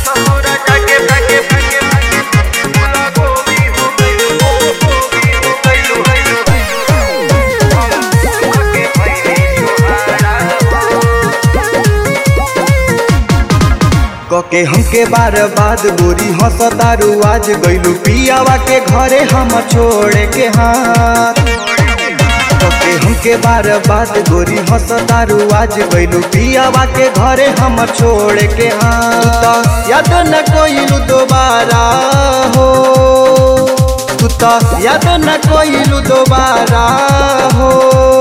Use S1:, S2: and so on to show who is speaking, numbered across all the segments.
S1: ससुरा जाके भागे भागे भागे बोला गोभी हो गइलू गोभी हो गइलू हम सुखके भइली जोहारा
S2: कके हमके बार बाद गोरी हंसतारू आज गइलू पियावा के घरे हम छोड़े के हाथ कके हमके बार बाद गोरी हंसतारू आज गइलू पियावा के घरे हम छोड़े के हाथ याद न कोइलू दोबारा हो तू तो याद न कोइलू दोबारा हो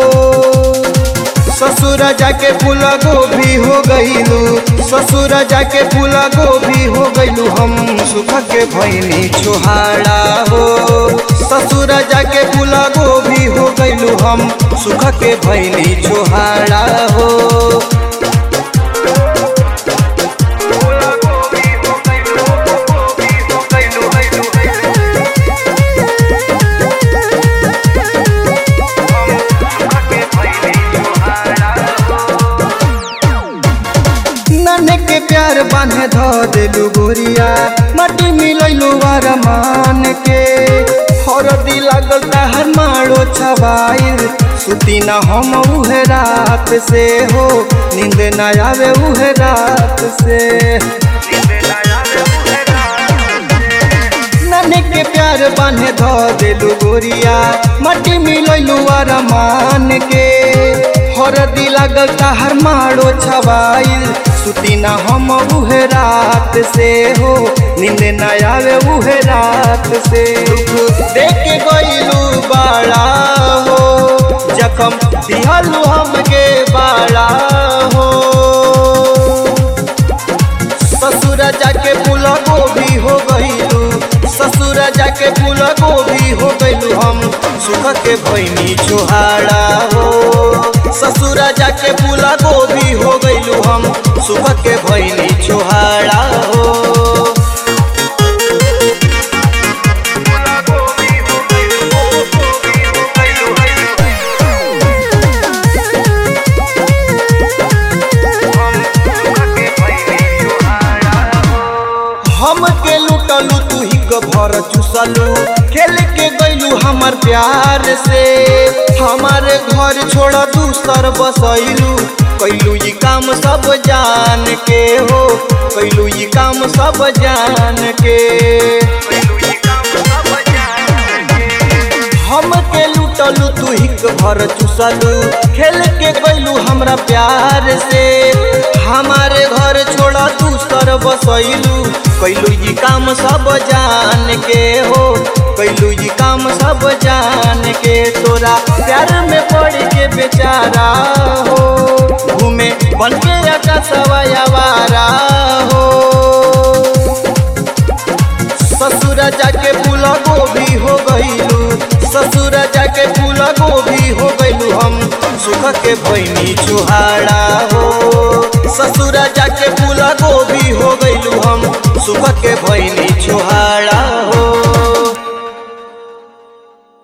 S2: ससुर जाके फूल गोभी हो गईलू ससुर जाके फूल गोभी हो गईलू हम सुख के भैनी छोहाड़ा हो ससुर जाके फूल गोभी हो गईलू हम सुख के भैनी छोहाड़ा हो
S1: बोला गोभी हो गइलू गोभी हो गइलू गइलू हम सुखके भइली जोहारा
S2: नन्हे के प्यार बांधे धो देलू गोरिया माटी मिलैलू मान के हरदी लागल तहर मारो छवाइल सुती न हम उहे रात से हो नींद न आवे उहे रात से नन्हे के प्यार बांधे धो देलू गोरिया माटी मिलैलू मान के हरदी लागल तहर मारो छवाइल सुती न हम उहे रात से हो नींद न आवे उहे रात से देख के गइलू बाड़ा हो जखम दिहलू हमके बाड़ा हो ससुर जाके फूल गोभी हो गइलू ससुर जाके फूल गोभी हो गइलू हम सुख के भैनी छोहाड़ा हो ससुर जाके फूल गोभी हो गइलू हम सुख के भैनी छोहाड़ा हो हम के लुटलू तू ही भर चुसलू खेल के गइलू हमर प्यार से हमारे घर छोड़ दूसर बसैलू कैलू ये काम सब जान के हो कैलू ये काम सब जान के हम के लुटलू तू ही भर चुसलू खेल के गइलू हमरा प्यार से हमारे घर छोड़ा दूसर बसैलू कैलू ये काम सब जान के हो कैलू ये काम सब जान के तोरा प्यार में पड़ के बेचारा हो घूमे बन के आकाशवा आवारा हो ससुर जाके फूल गोभी हो गइलू ससुर जाके फूल गोभी हो गइलू हम सुख के भैनी चुहाड़ा हो ससुर जाके फूल गोभी हो गइलू हम सुख के भैनी